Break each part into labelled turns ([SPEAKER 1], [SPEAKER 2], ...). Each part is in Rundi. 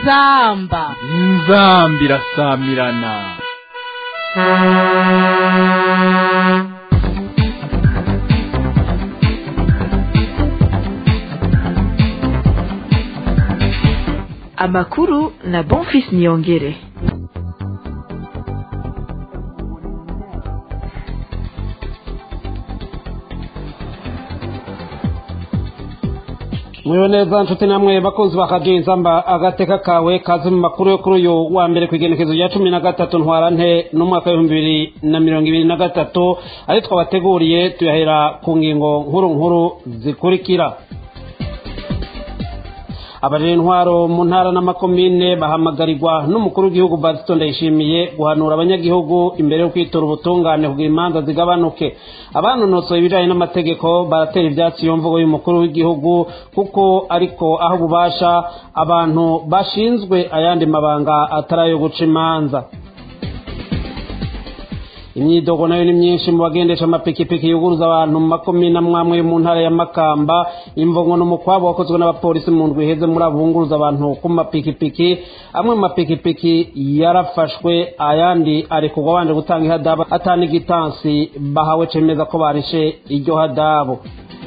[SPEAKER 1] inzamba
[SPEAKER 2] inzamba irasamirana
[SPEAKER 3] amakuru na bonfis niyongere
[SPEAKER 4] mwiwe neza nshuti namwe bakunzi bakaduha inzamba agateka kawe kazi mu makuru yo kuri uyu wa mbere ku igenekezo rya cumi na gatatu ntwarante n'umwaka w'ibihumbi bibiri na mirongo ibiri na gatatu ari twabateguriye tuyahera ku ngingo nkuru nkuru zikurikira abarira intwaro mu ntara n'amakomine bahamagarirwa n'umukuru w'igihugu bazito ndayishimiye guhanura abanyagihugu imbere yo kwitora ubutungane kugira imanza zigabanuke abanonosoye ibijyanye n'amategeko baratera ibyatsi iyo mvugo y'umukuru w'igihugu kuko ariko aho bubasha abantu bashinzwe ayandi mabanga atari ayo guca imanza imyidogo nayo ni myinshi mu bagendesha amapikipiki yuguruza abantu mu makomine amwamwe mu ntara ya makamba imvungo n'umukwabo wakozwe n'abapolisi mu ndwi iheze muri abo bunguruza abantu ku mapikipiki amwe mu mapikipiki yarafashwe ayandi arekurwa abanje gutanga ihadabu atana igitansi bahawe cemeza ko barishe iryo hadabu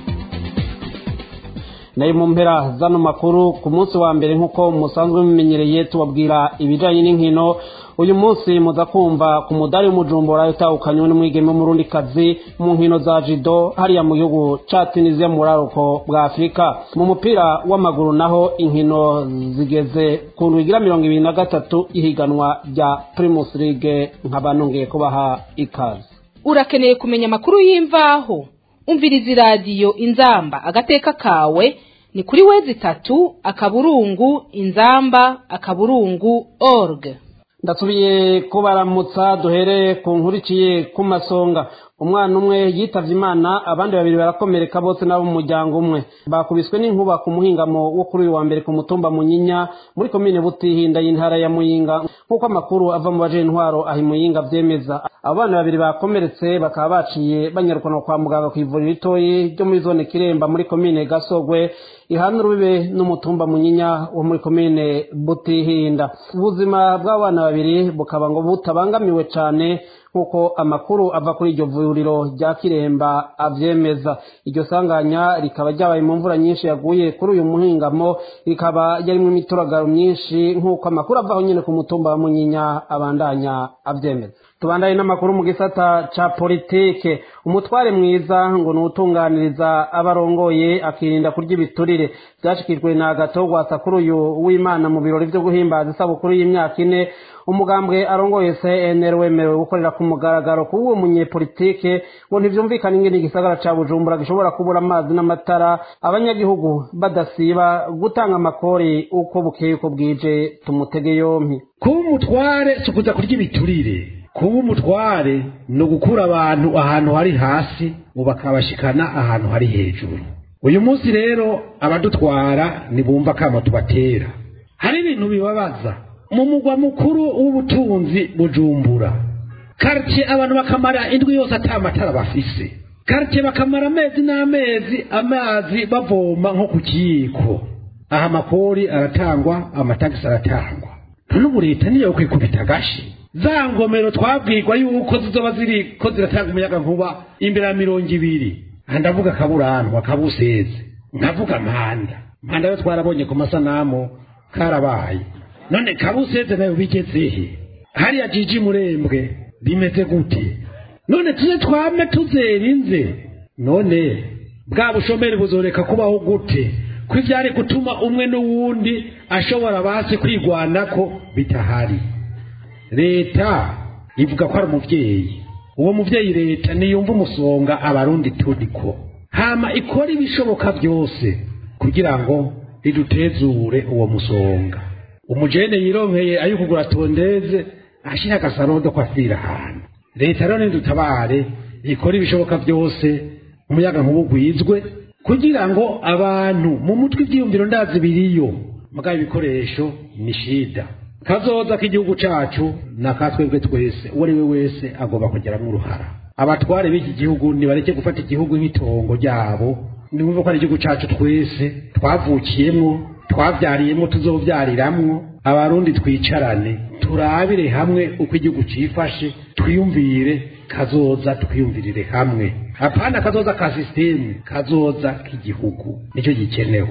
[SPEAKER 4] nayo mu mpera zano makuru ku munsi wa mbere nk'uko musanzwe mumenyereye tubabwira ibijyanye n'inkino uyu munsi muza kumva ku mudari w'umujumbura utahukanywe n'umwigeme w'umurundikazi mu nkino za jido hariya mu gihugu ca tunisiya mu buraruko bwa afurika mu mupira w'amaguru naho inkino zigeze ku ntugira mirongo ibiri na gatatu ihiganwa rya primus league nkaba nongeye kubaha ikaze
[SPEAKER 1] urakeneye kumenya amakuru y'imvaho umviriza iradiyo inzamba agateka kawe ni kuri wezi itatu akaburungu inzamba akaburungu org
[SPEAKER 4] ndasubiye kubaramutsa duhere ku nkurikiye ku masonga umwana umwe yitavye imana abandi babiri barakomereka bose nabo mu muryango umwe bakubiswe n'inkuba ku muhingamo wo kuri uyu wa mbere ku mutumba munyinya muri komine butihinda y'intara ya muyinga nk'uko amakuru ava mu baje intwaro aho imuyinga vyemeza abo bana babiri bakomeretse bakaba baciye banyarukanwa kwa muganga ku ivuriro ritoyi ryo muri zone kiremba muri komine gasogwe ihana urubibe n'umutumba munyinya wo muri komine butihinda ubuzima bw'abana babiri bukaba ngo butabangamiwe cane nk'uko amakuru ava kuri iryo vuriro rya kiremba avyemeza iryo sanganya rikaba ryabaye mu mvura nyinshi yaguye kuri uyu muhingamo rikaba yarimwo imituragaro myinshi nk'uko amakuru avaho nyene ku mutumba wa munyinya abandanya avyemeza tubandanye n'amakuru mu gisata ca politike umutware mwiza ngo ni uwutunganiriza abarongoye akirinda kurya ibiturire vyashikijwe na gatogwasa kuri uyu w'imana mu birori vyo guhimbaza isabukuru y'imyaka ine umugambwe arongoye cnr wemerewe gukorera ku mugaragaro kuba uwo munyepolitike ngo ntivyumvikane ingene igisagara ca bujumbura gishobora kubura amazi n'amatara abanyagihugu badasiba gutanga amakori uko bukeye uko bwije tumutege yompi
[SPEAKER 5] kuba umutware si ukuza kurya ibiturire kuba umutware ni ugukura abantu ahantu hari hasi ngo bakabashikana ahantu hari hejuru uyu munsi rero abadutwara ntibumva akamo tubatera hari ibintu bibabaza mu mugwa mukuru w'ubutunzi bujumbura karitsiye abantu bakamara indwi yose ata matara bafise karitsiye bakamara amezi n'amezi amazi bavoma nko ku kiyiko aha amakori aratangwa amatagisi aratangwa none ubu leta niyo kwikubita agashi za ngomero twabwirwa yuko zizoba ziri ko ziratanga umuyaga nkuba imbere ya mirongo ibiri aha ndavuga kaburanwa kabuseze nkavuga mpanda mpanda yo twarabonye ku masanamu karabaye none kabuseze nayo bigezehe hariya jiji murembwe bimeze gute none tuze twame tuzerinze none bwa bushomeri buzoreka kubaho gute ko ivyari gutuma umwe n'uwundi ashobora basi kwigwanako bitahari leta ivuga ko ari umuvyeyi uwo muvyeyi leta niyumva umusonga abarundi turiko hama ikora ibishoboka byose kugira ngo ridutezure uwo musonga umujene yironkeye ayo kugura tondeze ashira agasarondo ko asira ahantu leta rero nidutabare ikora ibishoboka byose umuyaga nk'ubugwizwe kugira ngo abantu mu mutwe ibyiyumviro ndazi biriyo mugabo ibikoresho ni shida kazoza k'igihugu cacu na katwebwe twese uwo ari we wese agomba kugeramo uruhara abatware b'iki gihugu nibareke gufata igihugu nk'itongo ryabo nimwumve ko ari igihugu cacu twese twavukiyemwo twavyariyemwo tuzovyariramwo abarundi twicarane turabire hamwe uko igihugu cifashe twiyumvire kazoza twiyumvirire hamwe apana kazoza ka sisitemu kazoza k'igihugu nicyo gikenewe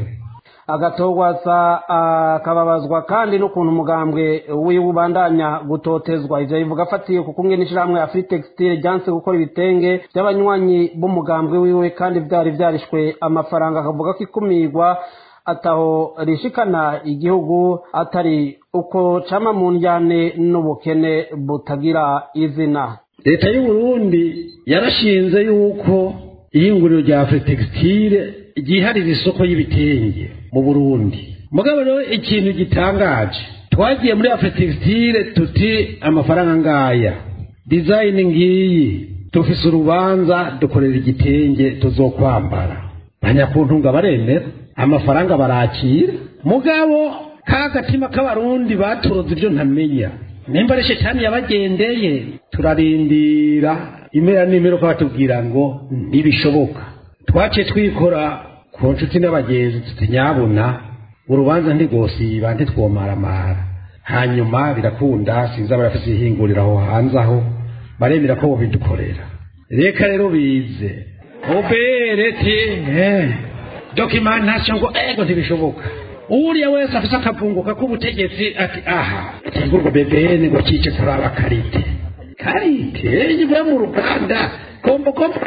[SPEAKER 4] agatogwasa akababazwa kandi n'ukuntu umugambwe wiwe ubandanya gutotezwa ivyo bivuga afatiye ku kumwe n'ishirahamwe afri textile ryanse gukora ibitenge by'abanywanyi b'umugambwe wiwe kandi vyari vyarishwe amafaranga akavuga ko ikumirwa ataho rishikana igihugu atari uko cama mu njyane n'ubukene butagira izina
[SPEAKER 5] leta y'uburundi yarashinze yuko ihinguriro rya afri textile ryiharira isoko y'ibitenge mu burundi mugabo rero ikintu gitangaje twagiye muri afritextile tuti amafaranga ngaya dizayini ngiyi dufise urubanza dukorera igitenge tuzokwambara banyakuntunga baremera amafaranga barakira mugabo ka gatima k'abarundi baturoze ibyo ntamenya nimba ari shetani yabagendeye turarindira imera n'imero ko batubwira ngo ntibishoboka twaciye twikora ku nshuti n'abagenzi tuti nyabuna urubanza ntigosiba ntitwomaramara hanyuma birakunda sinzi barafise ihinguriro aho hanze aho baremera ko bobidukorera reka rero bize obere ti dokimantation ngo ego ntibishoboka uriya wese afise akavunguka k'ubutegetsi ati aha tegurwa bebene ngo cice kuraba karite karite ivuye mu ruganda kombo kombo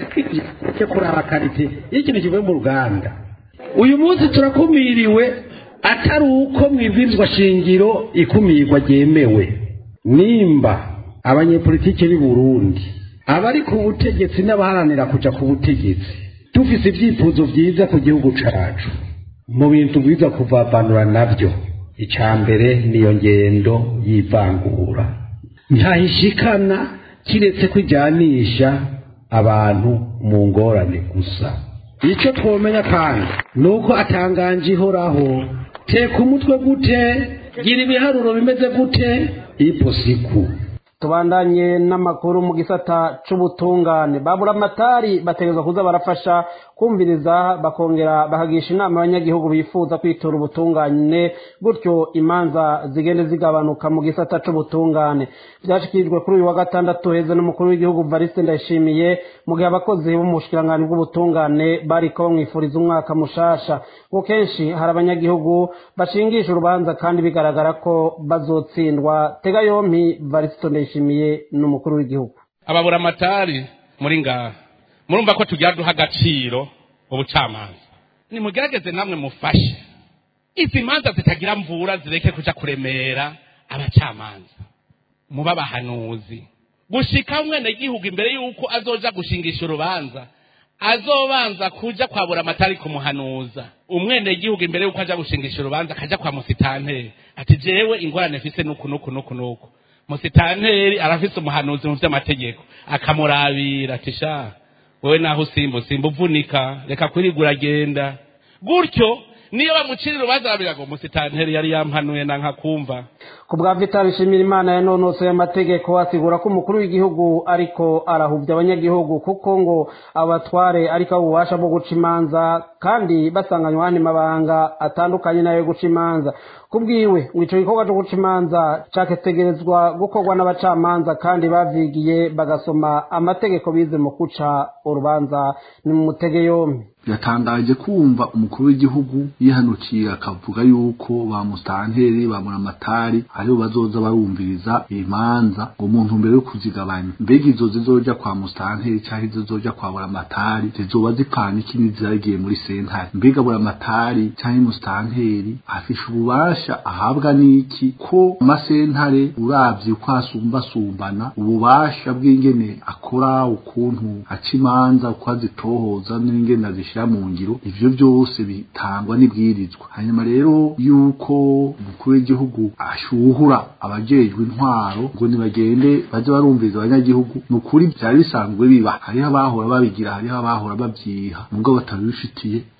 [SPEAKER 5] cyo kuraba karite iyo ikintu kivuye mu ruganda uyu munsi turakumiriwe atari uko mwibwirizwa shingiro ikumirwa ryemewe nimba abanyepolitike b'i burundi abari ku butegetsi n'abaharanira kuja ku butegetsi dufise ibyifuzo vyiza ku gihugu cacu mu bintu bwiza kuvavanura navyo icya mbere niyo ngendo y'ivangura ntahishikana kiretse kwijyanisha abantu mu ngorane gusa icyo twomenya kandi ni uko atanganje ihoraho teka umutwe gute gira ibiharuro bimeze gute iposiku
[SPEAKER 4] tubandanye n'amakuru mu gisata c'ubutungane babura amatari bategerezwa kuza barafasha kumviriza bakongera bakagisha inama abanyagihugu bifuza kwitura ubutungane gutyo imanza zigende zigabanuka mu gisata c'ubutungane vyashikirijwe kuri uyu wa gatandatu heze n'umukuru w'igihugu variste ndayishimiye mu gihe abakozi bo mu bushikiranganji bw'ubutungane bariko bamwifuriza umwaka mushasha ngo kenshi hari abanyagihugu bashingisha urubanza kandi bigaragara ko bazotsindwa tega yompi variste ndayishimiye n'umukuru w'igihugu
[SPEAKER 6] ababura amatari muri ngaha murumva ko tugira duha agaciro ubucamanza nimugerageze namwe mufashe izi manza zitagira mvura zireke kuja kuremera abacamanza muba abahanuzi gushika umwenegihugu imbere y'uko azoja gushingisha urubanza azobanza kuja kwabura amatari kumuhanuza umwenegihugu imbere y'uko aja gushingisha urubanza akaja kwa musitanteri ati jewe ingorane mfise nuku nuku nuku nuku musitanteri arafise umuhanuzi mu vy'amategeko akamurabira ati sha wewe naho usimba usimba uvunika reka kwirigura agenda gutyo niyo bamucira urubanza arabira ngo musitanteri yari yampanuye na nkakumva
[SPEAKER 4] ku bwa vitali nshimira imana yanonosoye amategeko asigura ko umukuru w'igihugu ariko arahuvya abanyagihugu kuko ngo abatware ariko abo ububasha bwo guca imanza kandi basanganywa ahandi mabanga atandukanye nayo yo guca imanza kubwiwe ngo ico gikorwa co guca imanza caketegerezwa gukorwa n'abacamanza kandi bavyigiye bagasoma amategeko bize mu guca urubanza ni mu mutege yompi
[SPEAKER 7] yatangaje kumva umukuru w'igihugu yihanukiye akavuga yuko ba musitanteri ba muramatari aribo bazoza barumviriza imanza ngo mu ntumbero yo kuzigabanya mbega izo zizoja kwa musitanteri canke zizoja kwa buramatari zizoba zipana iki n'iziragiye muri sentare mbega buramatari canke musitanteri afishe ububasha ahabwa n'iki ko amasentare uravye uko asumbasumbana ububasha bw'ingene akora ukuntu aca imanza uko azitohoza n'ingene azishira mu ngiro ivyo byose bitangwa n'ibwirizwa hanyuma rero yuko umukuru w'igihugu ashuhura abajejwe intwaro ngo nibagende baze barumviriza abanyagihugu ni ukuri vyari bisanzwe biba hariho abahora babigira hariho abahora babyiha mugabo batabifitiye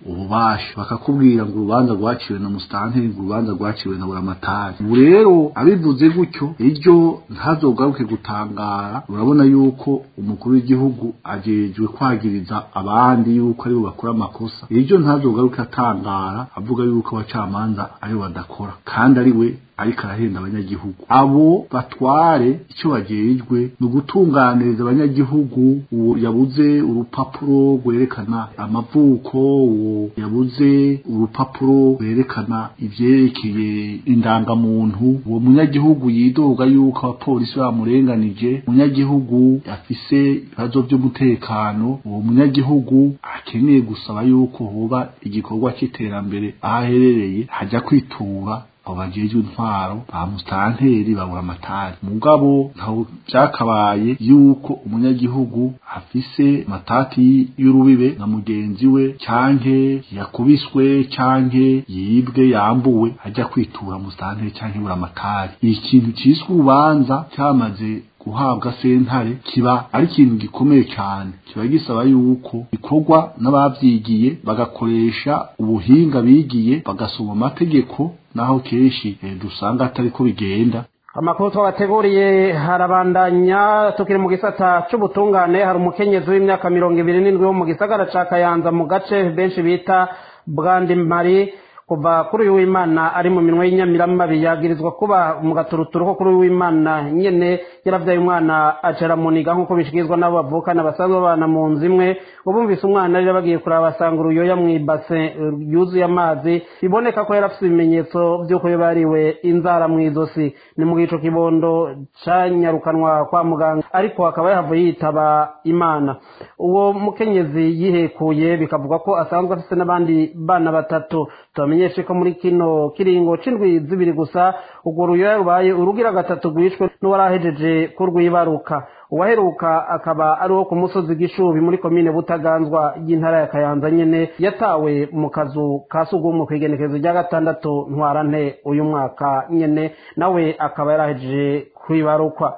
[SPEAKER 7] ububasha bakakubwira ngo urubanza rwaciwe na musitanteri ngo urubanza rwaciwe na buramatari ubu rero abivuze gutyo iryo ntazogaruke gutangara urabona yuko umukuru w'igihugu ajejwe kwagiriza abandi yuko aribo bakora amakosa iryo ntazogaruke atangara avuga yuko abacamanza aribo badakora kandi ari we ariko arahenda abanyagihugu abo batware icyo bagejwe ni ugutunganiriza abanyagihugu uwo yabuze urupapuro rwerekana amavuko uwo yabuze urupapuro rwerekana ivyerekeye indangamuntu uwo munyagihugu yidoga yuko abapolisi bamurenganije umunyagihugu afise ibibazo vy'umutekano uwo munyagihugu akeneye gusaba yuko hoba igikorwa c'iterambere aho aherereye haja kwitura abo bajejwe intwaro ba musitanteri babura amatari mugabo ntaho vyakabaye yuko umunyagihugu afise matati y'urubibe na mugenzi we canke yakubiswe canke yibwe yambuwe ajya kwitura musitanteri canke bura amatari ikintu ciswe urubanza cyamaze guhabwa sentare kiba ari ikintu gikomeye cyane kiba gisaba yuko bikorwa n'abavyigiye bagakoresha ubuhinga bigiye bagasoma amategeko naho kenshi eh, dusanga atari ko bigenda
[SPEAKER 4] amakuru twabateguriye harabandanya tukiri mu gisata c'ubutungane hari umukenyezi w'imyaka mirongo ibiri n'indwi wo mu gisagara ca kayanza mu gace benshi bita bwandi mari kuva kuri uyu w'imana ari mu minwe y'inyamiramabi yagirizwa kuba mu gaturuturu ko kuri uyu w'imana nyene yaravyaye umwana acera muniga nk'uko bishikirizwa n'abo bavukana basanzwe babana mu nzu imwe ubumvise umwana rero bagiye kuraba basanga uruyoya mw'ibase yuzuye amazi biboneka ko yari afise ibimenyetso vy'uko yabariwe inzara mw'izosi ni mu gico kibondo canyarukanwa kwa muganga ariko akaba yahavuye yitaba imana uwo mukenyezi yihekuye bikavuga ko asanzwe afise n'abandi bana batatu tubamenyeshe ko muri kino kiringo c'indwi zibiri gusa urwo ruyoya rubaye urugira gatatu rwishwe n'uwarahejeje kurwibaruka uwaheruka akaba ari wo ku musozi gishubi muri komine butaganzwa y'intara ya kayanza nyene yatawe mu kazu ka sugumwe kw'igenekezo rya gatandatu ntwarante uyu mwaka nyene nawe akaba yarahejeje kwibarukwa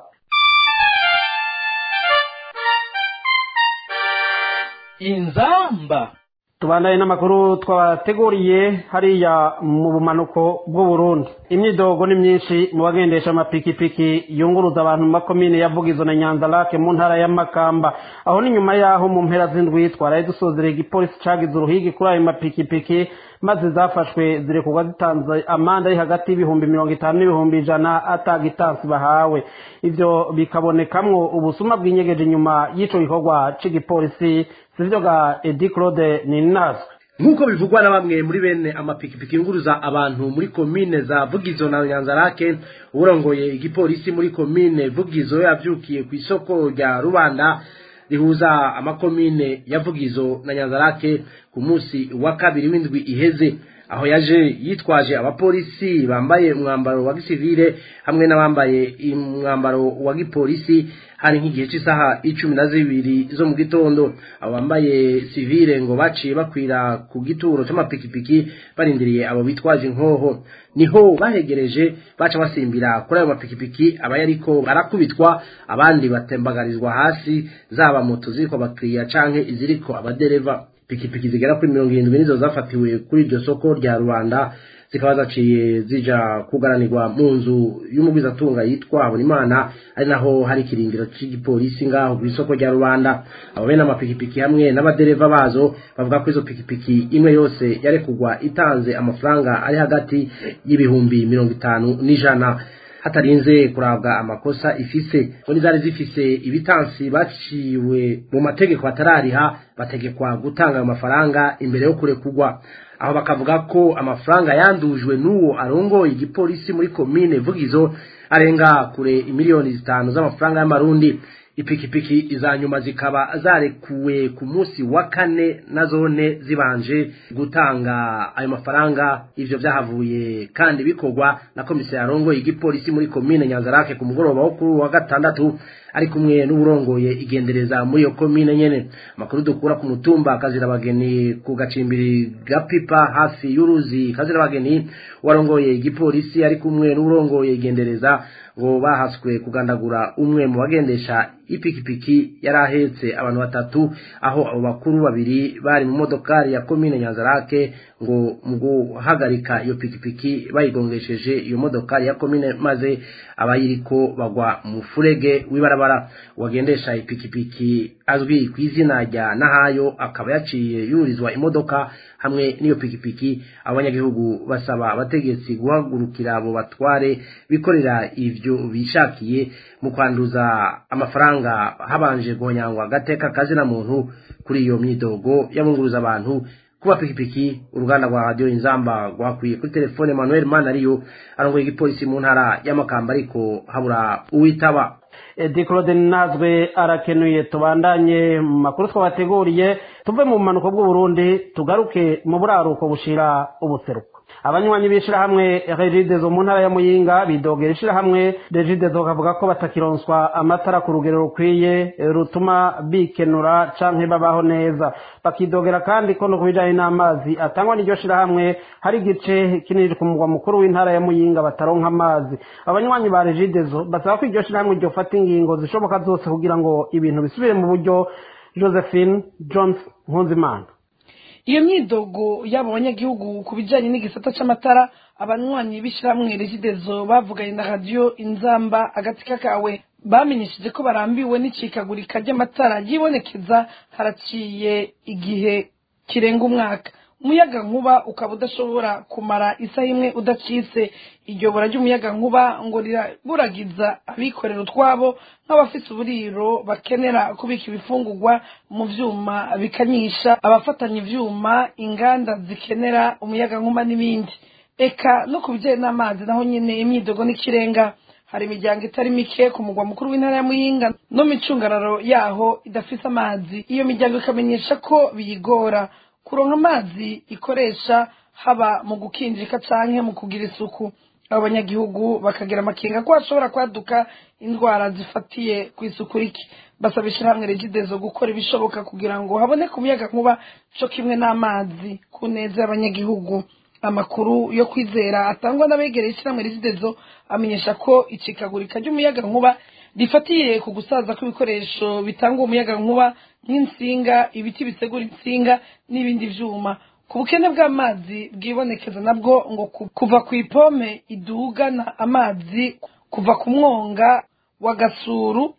[SPEAKER 8] inzamba
[SPEAKER 4] tubandanye n'amakuru twabateguriye hariya mu bumanuko bw'uburundi imyidogo ni myinshi mu bagendesha amapikipiki yunguruza abantu mu makomine ya vugizo na nyanzarake mu ntara ya makamba aho ni nyuma y'aho mu mpera z'indwi twaraye dusozereye igipolisi cagize uruhigi kuri ayo mapikipiki maze zafashwe zirekurwa zitanze amande ari hagati y'ibihumbi mirongo itanu n'ibihumbi ijana atagitansi bahawe ivyo bikabonekamwo ubusuma bw'inyegeje inyuma y'ico gikorwa c'igipolisi sivyo ga edi claude ninazwe
[SPEAKER 8] nk'uko bivugwa na bamwe muri bene amapikipiki yunguruza abantu muri komine za vugizo na nyanzarake urongoye igipolisi muri komine vugizo yavyukiye ku isoko rya rubanda rihuza amakomine ya vugizo na nyanzarake ku munsi wa kabiri w'indwi iheze aho yaje yitwaje abapolisi bambaye umwambaro wa gisivile hamwe n'abambaye umwambaro wa gipolisi hari nk'igihe cy'isaha icumi na zibiri zo mu gitondo abo bambaye sivile ngo baciye bakwira ku gituro c'amapikipiki barindiriye abo bitwaje inkoho niho bahegereje baca basimbira kuri ayo mapikipiki aba yariko barakubitwa abandi batembagarizwa hasi zaba moto ziriko abakiriya canke iziriko abadereva pikipiki zigera kuri mirongo irindwi nizo zafatiwe kuri iryo soko rya rubanda zikaba zaciye zija kugaranirwa mu nzu y'umugwizatunga yitwa habonimana ari naho hari ikirindiro c'igipolisi ngaho ku isoko rya rubanda abo bene amapikipiki hamwe n'abadereva bazo bavuga ko izo pikipiki imwe yose yarekugwa itanze amafaranga ari hagati y'ibihumbi mirongo itanu n'ijana hatarinze kurabwa amakosa ifise ngo nizari zifise ibitansi baciwe mu mategeko atarariha bategekwa gutanga ayo mafaranga imbere yo kurekugwa aho bakavuga ko amafaranga yandujwe n'uwo arongoye igipolisi muri komine vugizo arenga kure imiliyoni zitanu z'amafaranga y'amarundi ipikipiki iza nyuma zikaba zarekuwe ku munsi wa kane na zone zibanje gutanga ayo mafaranga ivyo vyahavuye kandi bikorwa na komisiyo yarongoye igipolisi muri komine nyanzarake ku mugoroba wo kuri wa gatandatu ari kumwe n'uburongoye igendereza muri iyo komine nyene amakuru dukura ku mutumba kazirabageni ku gacimbiri gapipa hafi y'uruzi kazirabageni warongoye igipolisi ari kumwe n'uburongoye igendereza ngo bahaswe kugandagura umwe mu bagendesha ipikipiki yari ahetse abantu batatu aho abo bakuru babiri bari mu modokari ya komine nyanzarake ngo mu guhagarika iyo pikipiki bayigongesheje iyo modokari ya komine maze abayiriko bagwa mu furege w'ibarabara uwagendesha ipikipiki azwi ku izina rya nahayo akaba yaciye yurizwa imodoka hamwe n'iyo pikipiki abanyagihugu basaba abategetsi guhagurukira abo batware bikorera ivyo bishakiye mu kwanduza amafaranga habanje guhonyangwa agateka kazina muntu kuri iyo myidogo yabunguruza abantu kuba pikipiki uruganda rwa radiyo inzamba rwakwiye kuri telefone manuel manariyo arongoye igipolisi mu ntara y'amakamba ariko habura uwitaba
[SPEAKER 4] edi claude nazwe arakenuye tubandanye mu makuru twabateguriye tuve mu bumanuko bw'uburundi tugaruke mu buraruko bushira ubuseruko abanywanyi b'ishirahamwe regidezo mu ntara ya muyinga bidogera ishirahamwe regidezo bakavuga ko batakironswa amatara ku rugero rukwiye rutuma bikenura canke babaho neza bakidogera kandi ko no ku bijanye n'amazi atangwa n'iryo shirahamwe hari igice kinini ku mugwa mukuru w'intara ya muyinga bataronka amazi abanywanyi ba regidezo basaba ko iryo shirahamwe ryofata ingingo zishoboka zose kugira ngo ibintu bisubire mu buryo josephine jones nkunzimana
[SPEAKER 9] iyo myidogo y'abo banyagihugu ku bijyanye n'igisata cy'amatara abanywanyi b'ishyirahamwe regidezo bavuganye na radiyo inzamba agatsika kawe bamenyesheje ko barambiwe n'icikagurika ry'amatara ryibonekeza haraciye igihe kirenga umwaka umuyaga nkuba ukaba udashobora kumara isaha imwe udacitse iryo bura ry'umuyaga nkuba ngo riraburagiza abikorera utwabo nk'abafite uburiro bakenera kubika ibifungurwa mu vyuma bikanyisha abafatanya ivyuma inganda zikenera umuyaga nkuba n'ibindi eka no ku bijyanye n'amazi naho nyine imyidogo n'ikirenga hari imiryango itari mike ku mugwa mukuru w'intara ya muyinga no mu icungararo yaho idafite amazi iyo miryango ikamenyesha ko biyigora kuronka amazi ikoresha haba mu gukinjika canke mu kugira isuku abo banyagihugu bakagira amakenga ko hashobora kwaduka indwara zifatiye ku isuku rike basaba ishirahamwe regidezo gukora ibishoboka kugira ngo haboneke umuyaga nkuba co kimwe n'amazi ku neza y'abanyagihugu amakuru yo kwizera atangwa n'abegereye ishirahamwe regidezo amenyesha ko icikagurika ry'umuyaga nkuba rifatiye ku gusaza kw'ibikoresho bitanga umuyaga nkuba nk'insinga ibiti bisegura insinga n'ibindi vyuma ku bukene bw'amazi bwibonekeza nabwo ngo kuva ku ipome idugana amazi kuva ku mwonga wa gasuru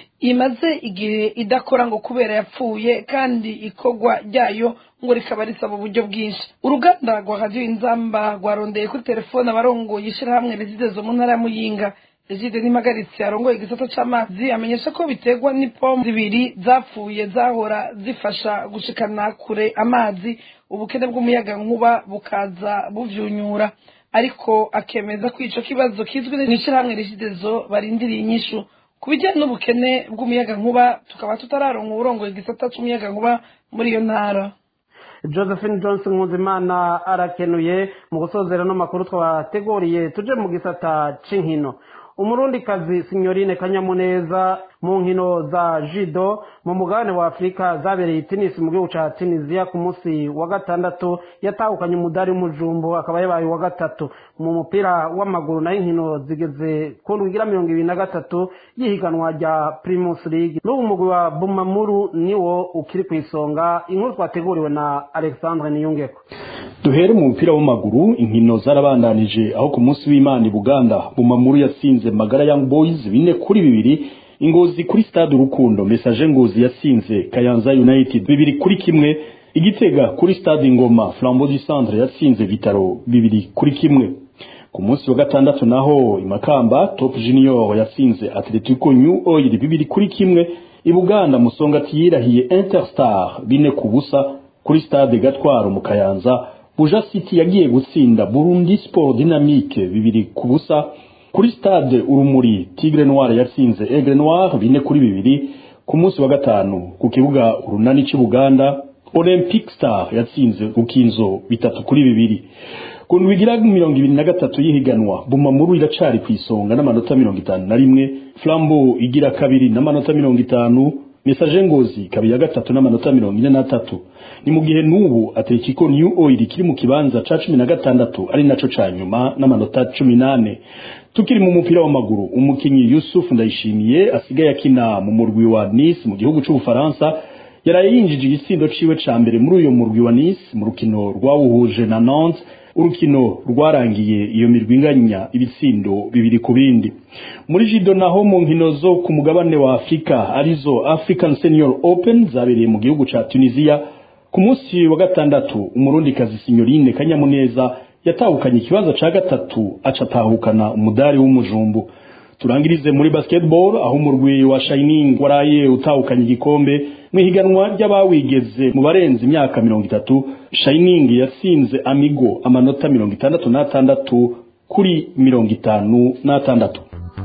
[SPEAKER 9] imaze igihe idakora ngo kubera yapfuye kandi ikogwa ryayo ngo rikaba risaba uburyo bwinshi uruganda rwa radiyo inzamba rwarondeye kuri telefone abarongoye ishirahamwe rezidezo mu ntara ya muyinga Egide nimagaritse arongoye igisata c'amazi amenyesha ko biterwa n'ipompo zibiri zapfuye zahora zifasha gushikana kure amazi ubukene bw'umuyaga nkuba bukaza buvyunyura ariko akemeza ko ico kibazo kizwi n'ishirahamwe Regidezo barindiriye inyishu ku bijyanye n'ubukene bw'umuyaga nkuba tukaba tutararonka uburongoye igisata c'umuyaga nkuba muri iyo ntara
[SPEAKER 4] josephine johnson nkuzimana arakenuye mu gusozera no makuru twabateguriye tuje mu gisata c'inkino umurundikazi sinyorine kanyamuneza mu nkino za jido mu mugabane wa afurika zabereye itinisi mu gihugu ca tunisiya ku munsi wa gatandatu yatahukanye umudari w'umujumbu akaba yabaye uwa gatatu mu mupira w'amaguru nayo inkino zigeze ku ndwi igira mirongo ibiri na gatatu y'ihiganwa rya primus league n'ubu mugwi wa bumamuru niwo ukiri ku isonga inkuru twateguriwe na alexandre niyungeko
[SPEAKER 10] duhere mu mupira w'amaguru inkino zarabandanije aho ku munsi w'imana i buganda bumamuru yatsinze magara young boys bine kuri bibiri ingozi kuri stade urukundo message ngozi yatsinze kayanza united bibiri kuri kimwe igitega kuri stade ingoma flambeau du centre yatsinze vitaro bibiri kuri kimwe ku munsi wa gatandatu naho imakamba top junior yatsinze atletico new oil bibiri kuri kimwe i buganda musongati yirahiye interstar bine ku busa kuri stade gatwaro mu kayanza buja city yagiye gutsinda burundi sport dynamique bibiri ku busa kuri stade urumuri tigre noir yatsinze aigle noir bine kuri bibiri ku munsi wa gatanu ku kibuga urunani c'ibuganda olympic star yatsinze ukinzo bitatu kuri bibiri ku ndwi igira mirongo ibiri na gatatu y'ihiganwa bumamuru iracari ku isonga n'amanota mirongo itanu na rimwe flambo igira kabiri n'amanota mirongo itanu message ngozi kabiri ya gatatu n'amanota mirongo ine n'atatu ni mu gihe n'ubu atletico new oil kiri mu kibanza ca cumi na gatandatu ari naco ca nyuma n'amanota cumi n'ane tukiri mu mupira w'amaguru umukinyi Yusuf Ndayishimiye asigaye akina mu murwi wa Nice mu gihugu c'Ubufaransa yaraye yinjije igitsindo ciwe ca mbere muri uyo murwi wa Nice mu rukino rwawuhuje na Nantes urukino rwarangiye iyo mirwi inganya ibitsindo bibiri ku bindi muri jido naho mu nkino zo ku mugabane wa Afrika arizo African Senior Open zabereye mu gihugu ca Tunisia ku munsi wa gatandatu umurundikazi Signorine Kanyamuneza yatahukanye ikibanza ca gatatu aca atahukana umudari w'umujumbu turangirize muri basketball aho umurwi wa Shining waraye utahukanye igikombe mu ihiganwa ry'abawigeze mu barenze imyaka mirongo itatu Shining yatsinze Amigo amanota mirongo itandatu n'atandatu kuri mirongo itanu n'atandatu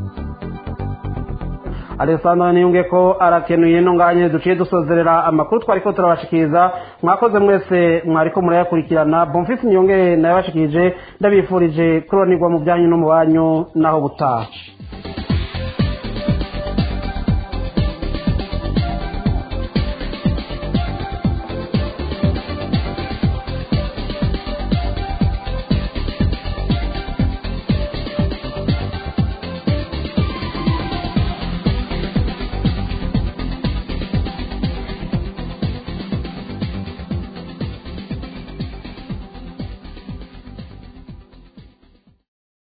[SPEAKER 4] alessandro niyunge ko arakenuye ntunganye duciye dusozerera amakuru twari ko turabashikiriza mwakoze mwese mwariko murayakurikirana bonfisi niyunge nayo bashikirije ndabifurije kuronirwa mu byanyu no mu banyu naho butaha